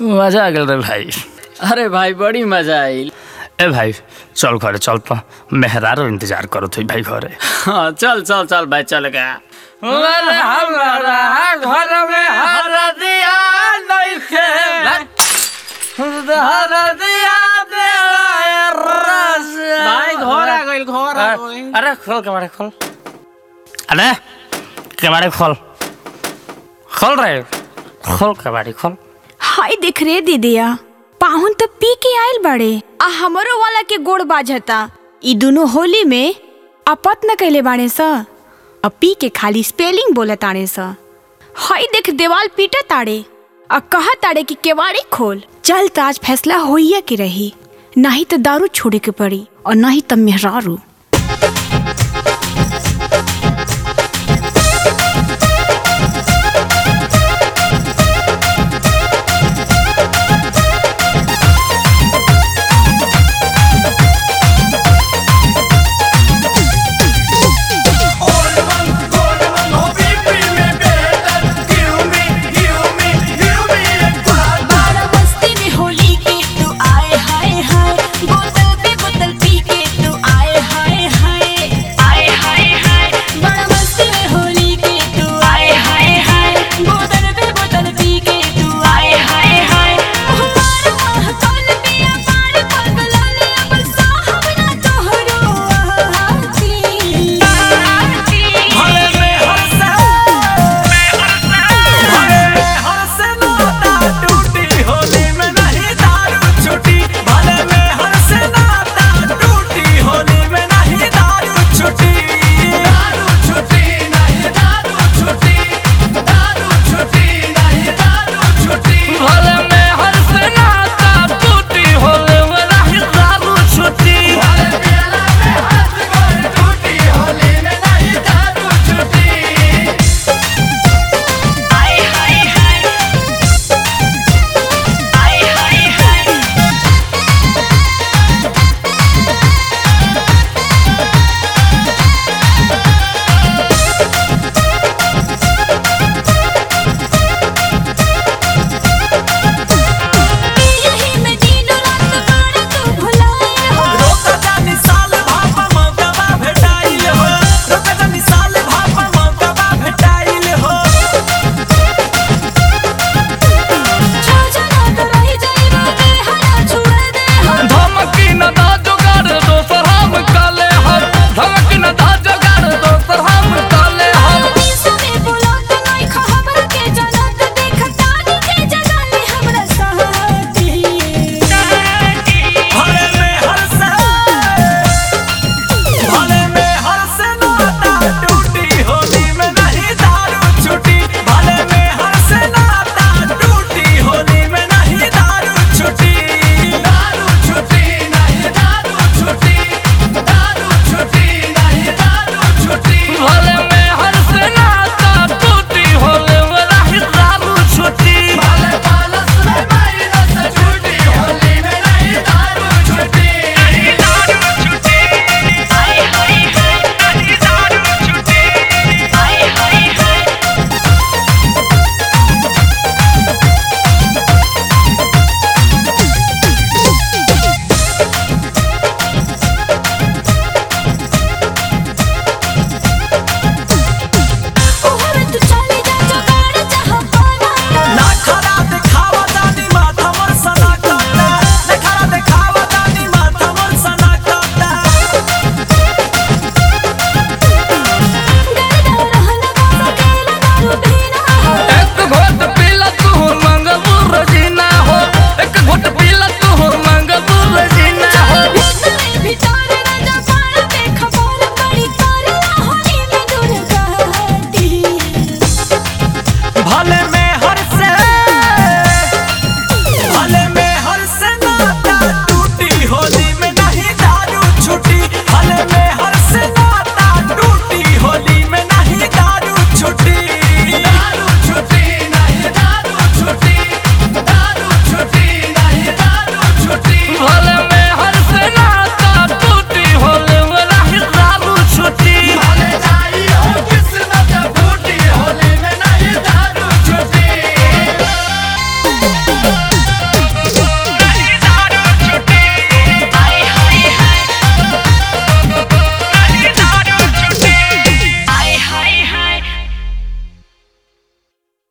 मजा आ गल रे भाई अरे भाई बड़ी मजा आई ए भाई चल घरे चल त मेहरारो इंतजार करत हुई भाई घरे हाँ चल चल चल भाई चल गया अरे हमारा घर में हरदिया नइखे हरदिया देला रस भाई घर आ गइल घर आ गइल अरे खोल कबाड़े खोल अरे कबाड़े खोल खोल रे खोल कबाड़ी खोल हाय देख रे दीदिया पाहुन तो पी के आइल बड़े आ हमरो वाला के गोड़ बाजता ई दोनों होली में अपत न कैले बाड़े स आ पी के खाली स्पेलिंग बोले ताड़े स हाय देख देवाल पीटे ताड़े आ कहा ताड़े कि केवाड़ी खोल चल तो आज फैसला होइया के रही नहीं तो दारू छोड़े के पड़ी और नहीं तो मेहरारू